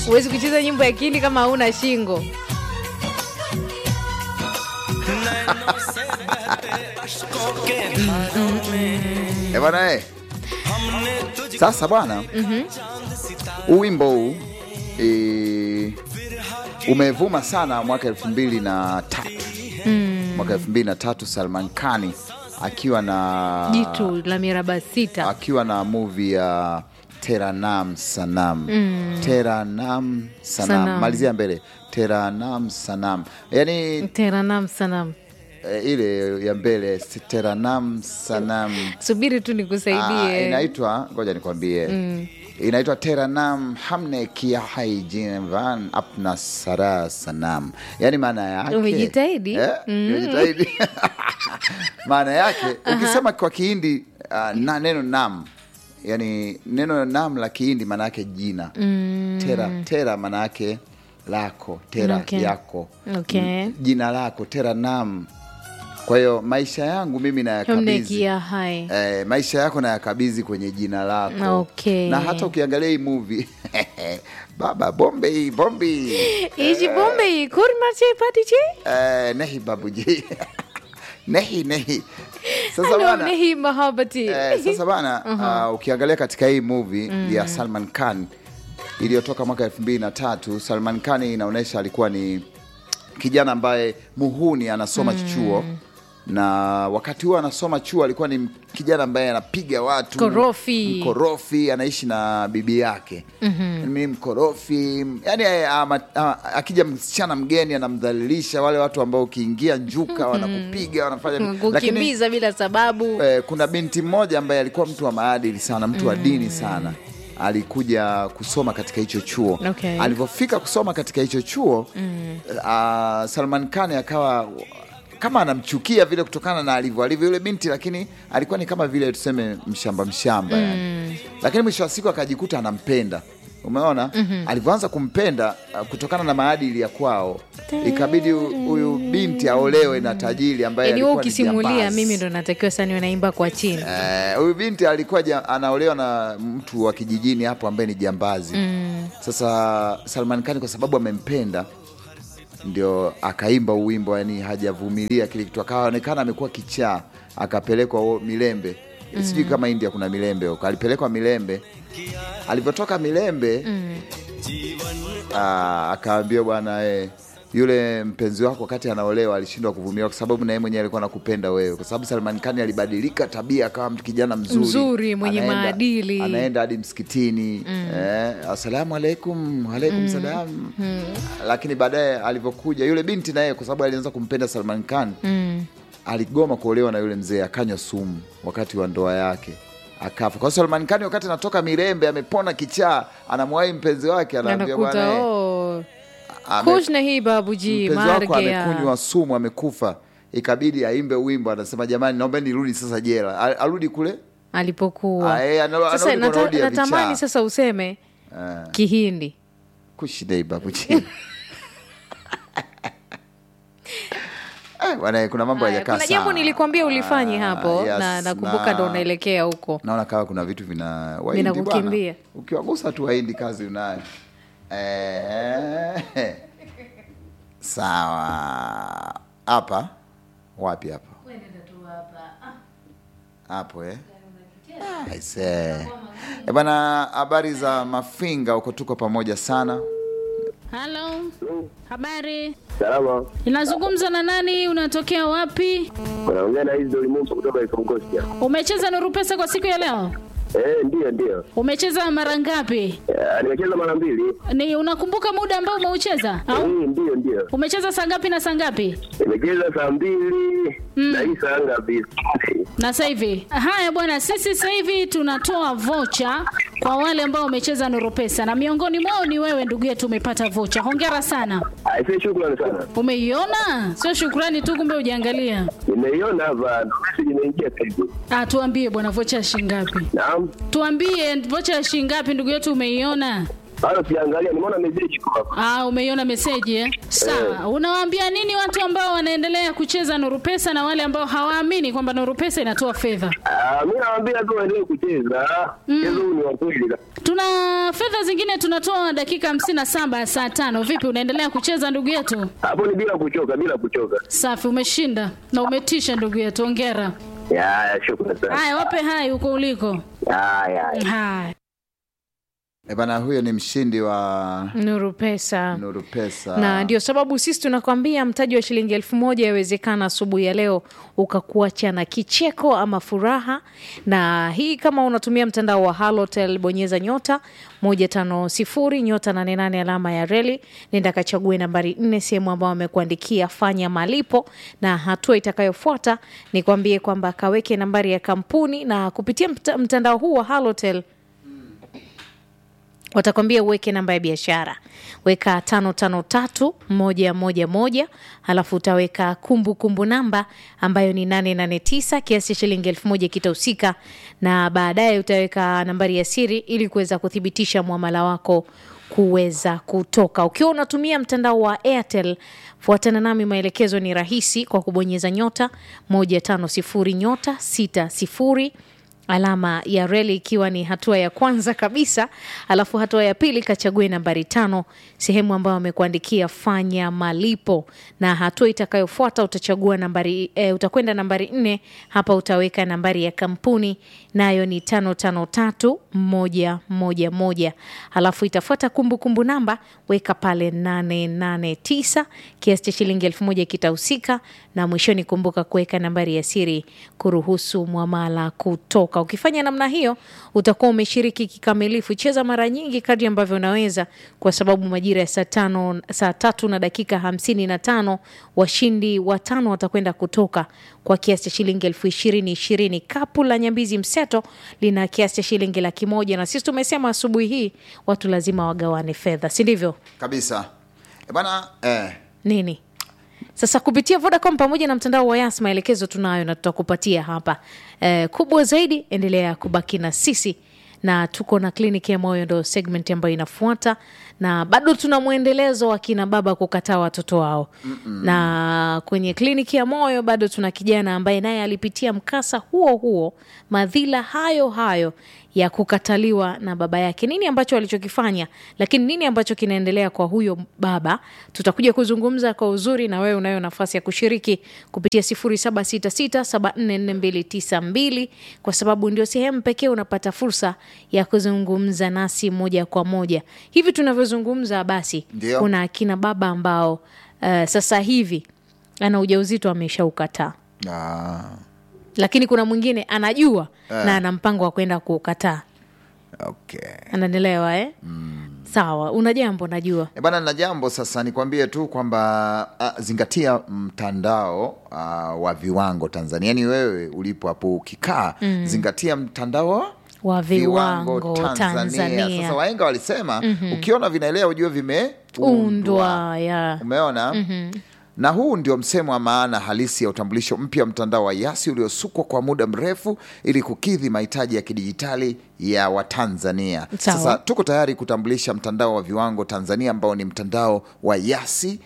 huwezi kucheza nyimbo ya kihindi kama hauna shingo Eh, bwana eh. Sasa bwana huu wimbo huu eh, umevuma sana mwaka elfu mbili na tatu mwaka elfu mbili na tatu Salman Khani akiwa na jitu la miraba sita akiwa na movie ya Teranam Sanam Teranam Sanam, Sanam. malizia mbele Teranam Sanam, yani teranam sanam eh, ile ya mbele Teranam Sanam subiri tu Ah, nikusaidie inaitwa ngoja nikwambie inaitwa teranam hamne kia hai jinvan apna sara sanam yani maana yake Umejitahidi? eh, umejitahidi. maana yake ukisema kwa kihindi ah, na neno nam yani neno nam la kihindi maana yake jina tera tera maana yake lako tera Okay. yako Okay. M- jina lako tera nam kwa hiyo maisha yangu mimi nayakabidhi hamnekia hai Eh, maisha yako nayakabidhi kwenye jina lako Okay. na hata ukiangalia hii movie baba bombe hii bombe hii. ichi bombe hii kurmache patiche eh, nehi babuji nehi nehi sasa Hello, bana nehi mahabati eh, sasa bana uh, ukiangalia katika hii movie ya Salman Khan iliyotoka mwaka elfu mbili na tatu Salman Khan inaonyesha alikuwa ni kijana ambaye muhuni anasoma chuo na wakati huo anasoma chuo alikuwa ni kijana ambaye anapiga watu Korofi. mkorofi anaishi na bibi yake mm mkorofi yani eh, ama- ama- akija msichana mgeni anamdhalilisha wale watu ambao ukiingia njuka wanakupiga wanafanya lakini kukimbiza bila sababu eh, kuna binti mmoja ambaye alikuwa mtu wa maadili sana mtu wa dini sana alikuja kusoma katika hicho chuo Okay. alivyofika kusoma katika hicho chuo uh, Salman Khan akawa kama anamchukia vile kutokana na alivyo alivyo yule binti, lakini alikuwa ni kama vile tuseme mshamba mshamba yani. Lakini mwisho wa siku akajikuta anampenda. Umeona, alivyoanza kumpenda uh, kutokana na maadili ya kwao, ikabidi hu- huyu binti aolewe na tajiri ambaye yani wewe alikuwa ni ukisimulia jambazi. mimi ndo natakiwa sani unaimba kwa chini Eh, huyu binti alikuwa ja, anaolewa na mtu wa kijijini hapo ambaye ni jambazi sasa Salman Khan kwa sababu amempenda ndio akaimba huu wimbo yani hajavumilia kile kitu akaonekana amekuwa kichaa akapelekwa huo milembe sijui kama india kuna milembe huko alipelekwa milembe alivyotoka milembe ah, akaambia bwana eh, yule mpenzi wako wakati anaolewa alishindwa kuvumilia kwa sababu na yeye mwenyewe alikuwa nakupenda wewe, kwa sababu Salman Khan alibadilika tabia, akawa mtu kijana mzuri Mzuri, mwenye Anaenda- maadili. anaenda hadi msikitini eh, asalamu alaikum, alaikum salam. Lakini baadaye alivyokuja yule binti naye, kwa sababu alianza kumpenda Salman Khan aligoma kuolewa na yule mzee, akanywa sumu wakati wa ndoa yake akafa. Kwa hiyo Salman Khan wakati anatoka Mirembe amepona kichaa, anamwahi mpenzi wake, anaambia anakuta bwana eh, oh, ame- kush nahi babuji mpenzi wako mar gaya amekunywa sumu amekufa, ikabidi aimbe wimbo, anasema jamani, naomba nirudi sasa jela. A- Arudi kule alipokuwa Ah, eh, ana- sasa anarudi kwa nata- rodi ya natamani vichaa. sasa useme Ah, kihindi kushidai babuji Eh, bwana, kuna mambo Haya, hayajakaa kuna jambo sawa. nilikwambia ulifanye Ah, hapo yes, na nakumbuka na- ndo unaelekea huko naona kama kuna vitu vina Wahindi Vinakukimbia. bwana. Ukiwagusa tu Wahindi kazi unayo. Eh, sawa. Hapa wapi hapa? Hapo eh? Ah, aisee. Eh, bwana, habari za Mafinga huko, tuko pamoja sana. Halo, habari. Salama, Inazungumza na nani? Unatokea wapi? unaongea na hizi Dolimusa kutoka Ikongosia. Umecheza Nuru Pesa kwa siku ya leo? Eh, ndio ndio. Umecheza mara ngapi? Eh, nimecheza mara mbili. Ni unakumbuka muda ambao umeucheza au Eh, ndio ndio. umecheza saa ngapi na saa ngapi? Nimecheza saa mbili na hii saa ngapi? Na sasa hivi haya bwana, sisi sasa hivi tunatoa vocha kwa wale ambao wamecheza Nuru Pesa na miongoni mwao ni wewe ndugu yetu, umepata vocha. Hongera sana. Aisee, shukrani sana. Umeiona? Sio shukrani tu, kumbe ujaangalia. Nimeiona hapa message imeingia sasa hivi. Ah, tuambie bwana, vocha ya shilingi ngapi? Naam. Tuambie vocha ya shilingi ngapi ndugu yetu, umeiona? Bado sijaangalia, nimeona message kwa hapa. Ah, umeiona meseji eh? Sawa. Unawaambia nini watu ambao wanaendelea kucheza Nuru Pesa na wale ambao hawaamini kwamba Nuru Pesa inatoa fedha? Ah, mimi nawaambia tu waendelee kucheza. Mchezo huu ni wa kweli. Tuna fedha zingine tunatoa dakika hamsini na saba ya saa tano. Vipi, unaendelea kucheza ndugu yetu? Hapo ni bila kuchoka, bila kuchoka. Safi, umeshinda na umetisha ndugu yetu, ongera. Ya, ya, shukrani sana. Haya, wape hai huko uliko. Ya, ya, ya. Haya, E bana, huyo ni mshindi wa Nuru Pesa. Nuru Pesa. na ndio sababu sisi tunakwambia mtaji wa shilingi elfu moja yawezekana asubuhi ya leo ukakuacha na kicheko ama furaha. Na hii kama unatumia mtandao wa Halotel, bonyeza nyota moja tano sifuri nyota nane nane alama ya reli, nenda kachague nambari nne sehemu ambayo amekuandikia fanya malipo, na hatua itakayofuata ni kwambie kwamba kaweke nambari ya kampuni, na kupitia mta- mtandao huu wa Halotel watakwambia uweke namba ya biashara, weka tano tano tatu moja moja moja, halafu utaweka kumbukumbu kumbu namba ambayo ni nane nane tisa. Kiasi cha shilingi elfu moja kitahusika, na baadaye utaweka nambari ya siri ili kuweza kuthibitisha mwamala wako kuweza kutoka. Ukiwa unatumia mtandao wa Airtel, fuatana nami, maelekezo ni rahisi kwa kubonyeza nyota moja tano sifuri nyota sita sifuri alama ya reli ikiwa ni hatua ya kwanza kabisa, alafu hatua ya pili kachague nambari tano sehemu ambayo amekuandikia fanya malipo, na hatua itakayofuata utachagua nambari e, utakwenda nambari nne. Hapa utaweka nambari ya kampuni nayo ni tano tano tatu moja moja moja, alafu itafuata kumbukumbu namba, weka pale nane nane tisa. Kiasi cha shilingi elfu moja kitahusika, na mwishoni kumbuka kuweka nambari ya siri kuruhusu mwamala kutoka. Ukifanya namna hiyo utakuwa umeshiriki kikamilifu. Cheza mara nyingi kadri ambavyo unaweza, kwa sababu majira ya saa tano, saa tatu na dakika hamsini na tano washindi watano watakwenda kutoka kwa kiasi cha shilingi elfu ishirini ishirini. Kapu la Nyambizi Mseto lina kiasi cha shilingi laki moja na sisi tumesema asubuhi hii watu lazima wagawane fedha, si ndivyo? kabisa e bana eh, nini sasa kupitia Vodacom pamoja na mtandao wa Yas, maelekezo tunayo na tutakupatia hapa. Eh, kubwa zaidi, endelea kubaki na sisi na tuko na kliniki ya moyo, ndo segment ambayo inafuata, na bado tuna mwendelezo wa kina baba kukataa watoto wao na kwenye kliniki ya moyo bado tuna kijana ambaye naye alipitia mkasa huo huo, madhila hayo hayo ya kukataliwa na baba yake. Nini ambacho alichokifanya, lakini nini ambacho kinaendelea kwa huyo baba, tutakuja kuzungumza kwa uzuri, na wewe unayo nafasi ya kushiriki kupitia 0766744292 kwa sababu ndio sehemu pekee unapata fursa ya kuzungumza nasi moja kwa moja. Hivi tunavyozungumza, basi Ndio. kuna akina baba ambao uh, sasa hivi ana ujauzito ameshaukataa ah, lakini kuna mwingine anajua na ana mpango wa kwenda kuukataa. okay. Ananielewa eh? Sawa, una jambo najua. E bana, na jambo sasa, nikwambie tu kwamba ah, zingatia mtandao ah, wa viwango Tanzania. Yani wewe ulipo hapo ukikaa, zingatia mtandao Wa viwango Tanzania. Sasa wahenga walisema ukiona vinaelea ujue vimeundwa. Undwa ya Umeona? Na huu ndio msemo wa maana halisi ya utambulisho mpya wa mtandao wa Yasi uliosukwa kwa muda mrefu ili kukidhi mahitaji ya kidijitali ya Watanzania. Sawa. Sasa tuko tayari kutambulisha mtandao wa viwango Tanzania ambao ni mtandao wa Yasi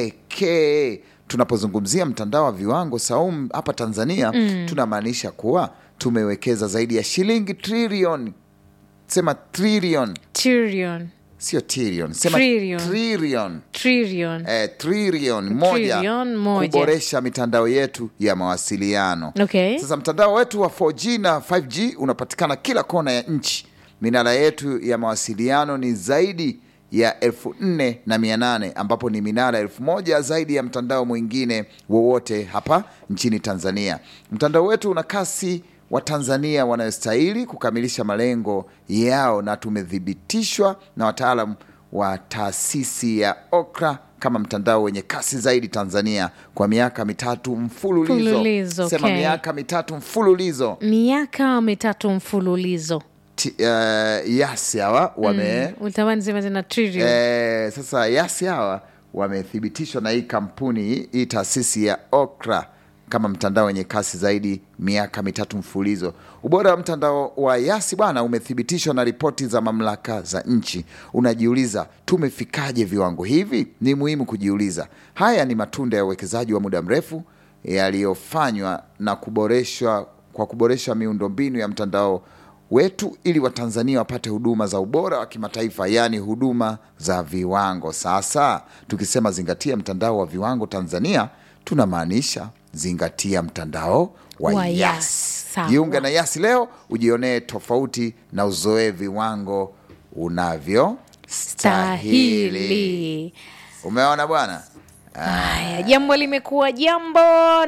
pekee. Tunapozungumzia mtandao wa viwango Saum hapa Tanzania, tunamaanisha kuwa tumewekeza zaidi ya shilingi trilioni, sema trilioni, trillion sio trilion, sema Trillion. trilioni trillion eh, trilioni moja, Trilioni moja. kuboresha mitandao yetu ya mawasiliano. Okay. Sasa mtandao wetu wa 4G na 5G unapatikana kila kona ya nchi. Minara yetu ya mawasiliano ni zaidi ya elfu nne na mia nane ambapo ni minara elfu moja zaidi ya mtandao mwingine wowote hapa nchini Tanzania. Mtandao wetu una kasi wa Tanzania wanayostahili kukamilisha malengo yao, na tumethibitishwa na wataalam wa taasisi ya OKRA kama mtandao wenye kasi zaidi Tanzania kwa miaka mitatu mfululizo. Mfululizo, Sema okay. miaka mitatu mfululizo. miaka mitatu mfululizo. Ti- eh, Yasi hawa wame Utamani sema tena trillion. eh, sasa Yasi hawa wamethibitishwa na hii kampuni hii taasisi ya OKRA kama mtandao wenye kasi zaidi miaka mitatu mfululizo. Ubora wa mtandao wa Yasi bwana umethibitishwa na ripoti za mamlaka za nchi. Unajiuliza, tumefikaje viwango hivi? Ni muhimu kujiuliza. Haya ni matunda ya uwekezaji wa muda mrefu yaliyofanywa na kuboreshwa kwa kuboresha miundombinu ya mtandao wetu ili Watanzania wapate huduma za ubora wa kimataifa, yaani huduma za viwango. Sasa tukisema zingatia mtandao wa viwango Tanzania, tunamaanisha zingatia mtandao wa, Wa Yas. Yas. Sawa. Jiunge na Yas leo ujionee tofauti na uzoee viwango unavyostahili. Stahili. Umeona bwana? Haya, jambo limekuwa jambo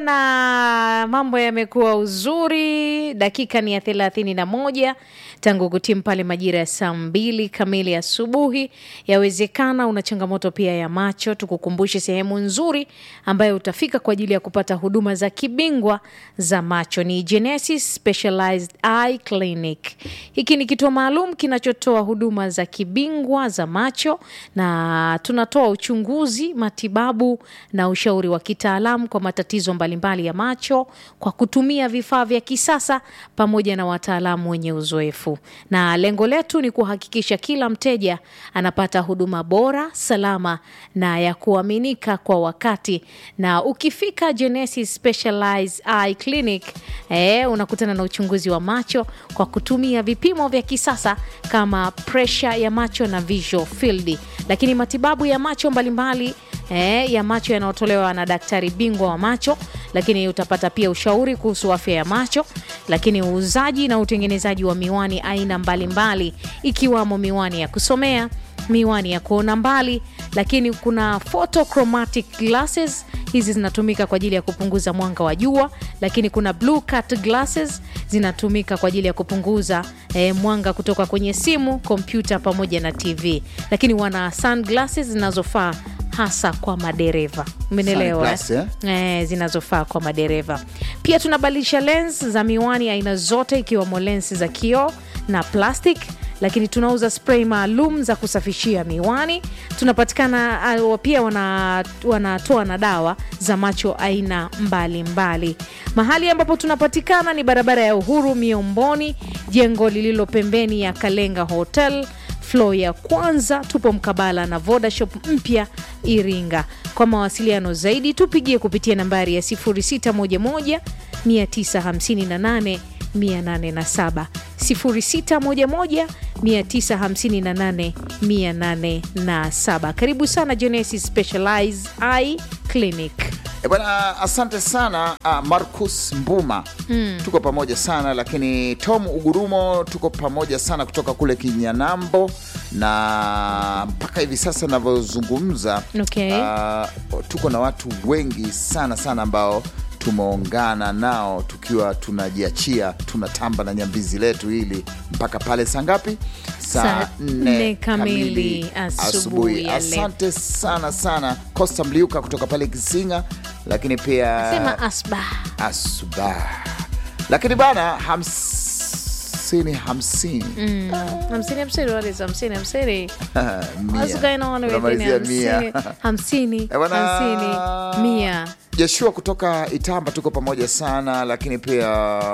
na mambo yamekuwa uzuri. Dakika ni ya thelathini na moja tangu kutimu pale majira ya saa mbili kamili asubuhi. Yawezekana una changamoto pia ya macho, tukukumbushe sehemu nzuri ambayo utafika kwa ajili ya kupata huduma za kibingwa za macho ni Genesis Specialized Eye Clinic. Hiki ni kituo maalum kinachotoa huduma za kibingwa za macho na tunatoa uchunguzi, matibabu na ushauri wa kitaalamu kwa matatizo mbalimbali ya macho kwa kutumia vifaa vya kisasa pamoja na wataalamu wenye uzoefu. Na lengo letu ni kuhakikisha kila mteja anapata huduma bora, salama na ya kuaminika kwa wakati. Na ukifika Genesis Specialized Eye Clinic eh, unakutana na uchunguzi wa macho kwa kutumia vipimo vya kisasa kama pressure ya macho na visual field, lakini matibabu ya macho mbalimbali eh, ya macho yanayotolewa na daktari bingwa wa macho, lakini utapata pia ushauri kuhusu afya ya macho, lakini uuzaji na utengenezaji wa miwani aina mbalimbali ikiwamo miwani ya kusomea miwani ya kuona mbali, lakini kuna photochromatic glasses. Hizi zinatumika kwa ajili ya kupunguza mwanga wa jua, lakini kuna blue cut glasses zinatumika kwa ajili ya kupunguza eh, mwanga kutoka kwenye simu, kompyuta pamoja na TV, lakini wana sunglasses zinazofaa hasa kwa madereva. Umenielewa? eh? Sunglass, Eh, zinazofaa kwa madereva. Pia tunabadilisha lens za miwani aina zote ikiwemo lens za kioo na plastic lakini tunauza spray maalum za kusafishia miwani. Tunapatikana uh, pia wana- wanatoa na dawa za macho aina mbalimbali mbali. Mahali ambapo tunapatikana ni barabara ya Uhuru Miomboni, jengo lililo pembeni ya Kalenga Hotel flo ya kwanza. Tupo mkabala na Vodashop mpya Iringa. Kwa mawasiliano zaidi tupigie kupitia nambari ya 0611 958 807 0611 958 807. Karibu sana Genesis Specialized Eye Clinic. E bwana, asante sana ah, Marcus Mbuma tuko pamoja sana lakini Tom Ugurumo tuko pamoja sana kutoka kule Kinyanambo na mpaka hivi sasa navyozungumza Okay. ah, tuko na watu wengi sana sana ambao tumeungana nao tukiwa tunajiachia tunatamba na nyambizi letu hili mpaka pale saa ngapi? Saa nne kamili asubuhi ya leo. Asante sana sana Costa Mliuka kutoka pale Kisinga, lakini pia Sema asba. asuba, lakini bana hamsini hamsini Hamsini hamsini, what is hamsini hamsini? Mia. What's going on with Tunamalizia it? mia. Hamsini, hamsini, Eh, bwana, hamsini, mia. Joshua kutoka Itamba tuko pamoja sana, lakini pia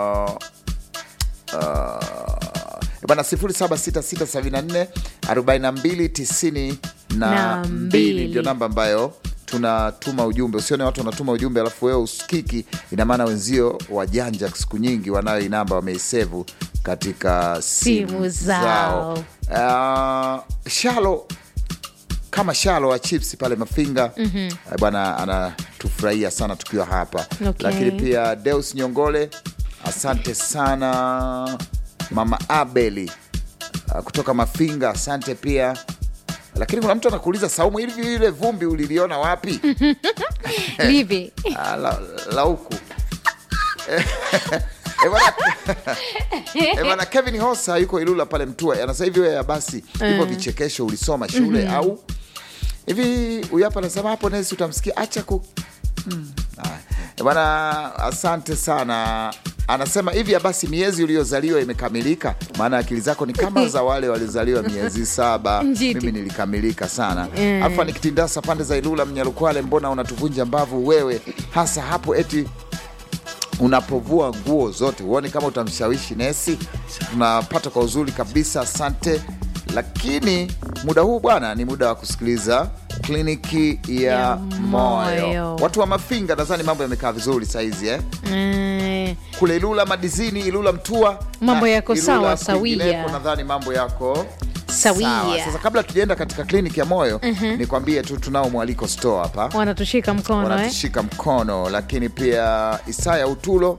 uh, bana 076674 4292 Na mbili. ndio namba ambayo tunatuma ujumbe. Usione watu wanatuma ujumbe alafu wewe usikiki, ina maana wenzio wajanja siku nyingi wanayo hii namba wameisevu katika simu, Simu zao. zao. Uh, Shalo kama Shalo wa chips pale Mafinga eh, bwana anatufurahia sana tukiwa hapa Okay. lakini pia Deus Nyongole, asante sana mama Abeli uh, kutoka Mafinga, asante pia. Lakini kuna mtu anakuuliza Saumu, hivi ile vumbi uliliona wapi? Livi. Ah, la, la huku Eh, eh, bwana- eh, bwana Kevin Hosa yuko Ilula pale Mtua, anasema hivi wewe basi hivyo vichekesho ulisoma shule au hivi? Huyu hapa anasema hapo nesi utamsikia acha ku Mm. Haya. Eh, bwana asante sana anasema hivi basi miezi uliyozaliwa imekamilika maana akili zako ni kama za wale waliozaliwa miezi saba Njiti. mimi nilikamilika sana Eh. alfa nikitindasa pande za Ilula Mnyalukwale mbona unatuvunja mbavu wewe hasa hapo eti unapovua nguo zote huoni kama utamshawishi nesi tunapata kwa uzuri kabisa asante lakini muda huu bwana ni muda wa kusikiliza kliniki ya, Ya moyo. moyo. watu wa mafinga nadhani mambo yamekaa vizuri saizi eh? Eh, kule ilula madizini ilula mtua Mambo na yako Ilula sawa, kwingineko, sawia. nadhani mambo yako Sawia. sawa. sasa kabla tujaenda katika kliniki ya moyo nikwambie tu tunao mwaliko store hapa wanatushika mkono eh? wanatushika mkono lakini pia isaya utulo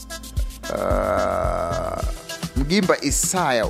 uh, mgimba isaya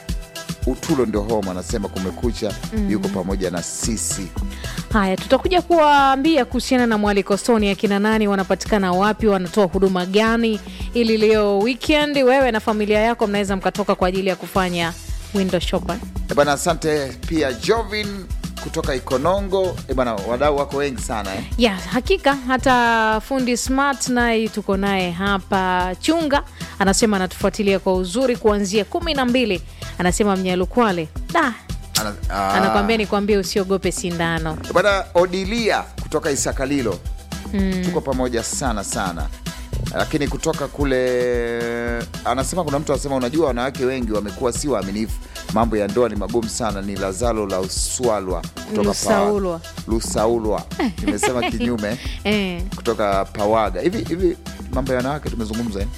utulo ndio home anasema kumekucha yuko pamoja na sisi Haya, tutakuja kuwaambia kuhusiana na mwaliko Soni, akina nani wanapatikana wapi, wanatoa huduma gani, ili leo weekend wewe na familia yako mnaweza mkatoka kwa ajili ya kufanya window shopping. Eh bana asante pia jovin kutoka ikonongo Eh bana wadau wako wengi sana eh? ya hakika hata fundi smart naye tuko naye hapa chunga anasema anatufuatilia kwa uzuri kuanzia kumi na mbili anasema mnyalukwale da Ana, ah. anakwambia nikwambie usiogope sindano Eh bana odilia kutoka isakalilo tuko pamoja sana sana lakini kutoka kule anasema kuna mtu anasema unajua wanawake wengi wamekuwa si waaminifu mambo ya ndoa ni magumu sana ni lazalo la uswalwa kutoka Lusaulwa. Pa- lusaulwa nimesema kinyume eh, kutoka pawaga hivi hivi mambo ya wanawake tumezungumza eh?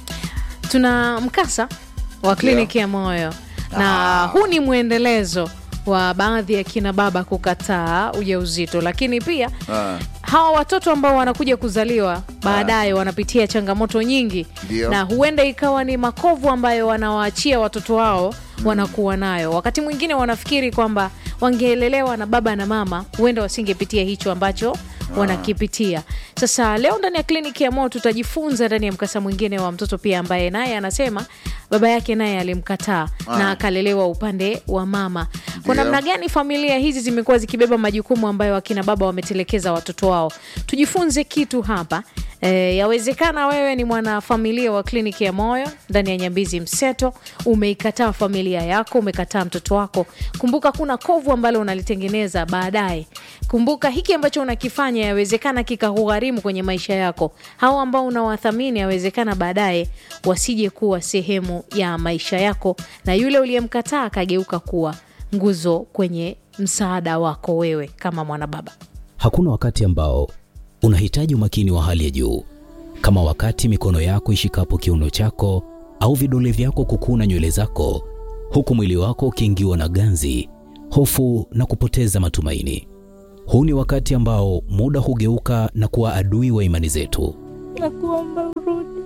tuna mkasa wa kliniki ya moyo na Ah. huu ni mwendelezo wa baadhi ya kina baba kukataa ujauzito lakini pia Ah. hawa watoto ambao wanakuja kuzaliwa baadaye wanapitia changamoto nyingi Ndio. na huenda ikawa ni makovu ambayo wanawaachia watoto wao wanakuwa nayo wakati mwingine wanafikiri kwamba wangeelelewa na baba na mama huenda wasingepitia hicho ambacho wanakipitia sasa leo ndani ya kliniki ya moyo tutajifunza ndani ya mkasa mwingine wa mtoto pia ambaye naye anasema baba yake naye alimkataa na akalelewa upande wa mama kwa Ndio. namna gani familia hizi zimekuwa zikibeba majukumu ambayo akina baba wametelekeza watoto wao tujifunze kitu hapa e, yawezekana wewe ni mwanafamilia wa kliniki ya moyo ndani ya nyambizi mseto umeikataa familia yako umekataa mtoto wako kumbuka kuna kovu ambalo unalitengeneza baadaye kumbuka hiki ambacho unakifanya yawezekana kikakugharimu kwenye maisha yako hao ambao unawathamini yawezekana baadaye wasije kuwa sehemu ya maisha yako na yule uliyemkataa akageuka kuwa nguzo kwenye msaada wako wewe kama mwanababa Hakuna wakati ambao unahitaji umakini wa hali ya juu kama wakati mikono yako ishikapo kiuno chako au vidole vyako kukuna nywele zako, huku mwili wako ukiingiwa na ganzi, hofu na kupoteza matumaini. Huu ni wakati ambao muda hugeuka na kuwa adui wa imani zetu. Nakuomba urudi,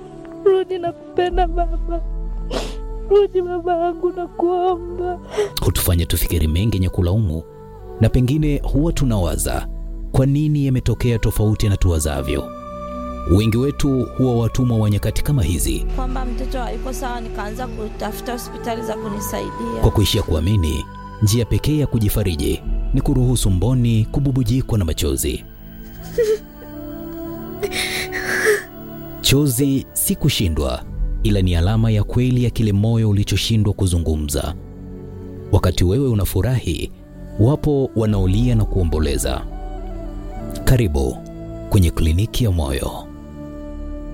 rudi, nakupenda baba, rudi baba yangu, nakuomba. hutufanya tufikiri mengi yenye kulaumu, na pengine huwa tunawaza kwa nini yametokea tofauti na tuwazavyo. Wengi wetu huwa watumwa wa nyakati kama hizi, Kwamba mtoto hayuko sawa, nikaanza kutafuta hospitali za kunisaidia. kwa kuishia kuamini njia pekee ya kujifariji ni kuruhusu mboni kububujikwa na machozi. Chozi si kushindwa, ila ni alama ya kweli ya kile moyo ulichoshindwa kuzungumza. Wakati wewe unafurahi, wapo wanaolia na kuomboleza. Karibu kwenye kliniki ya moyo.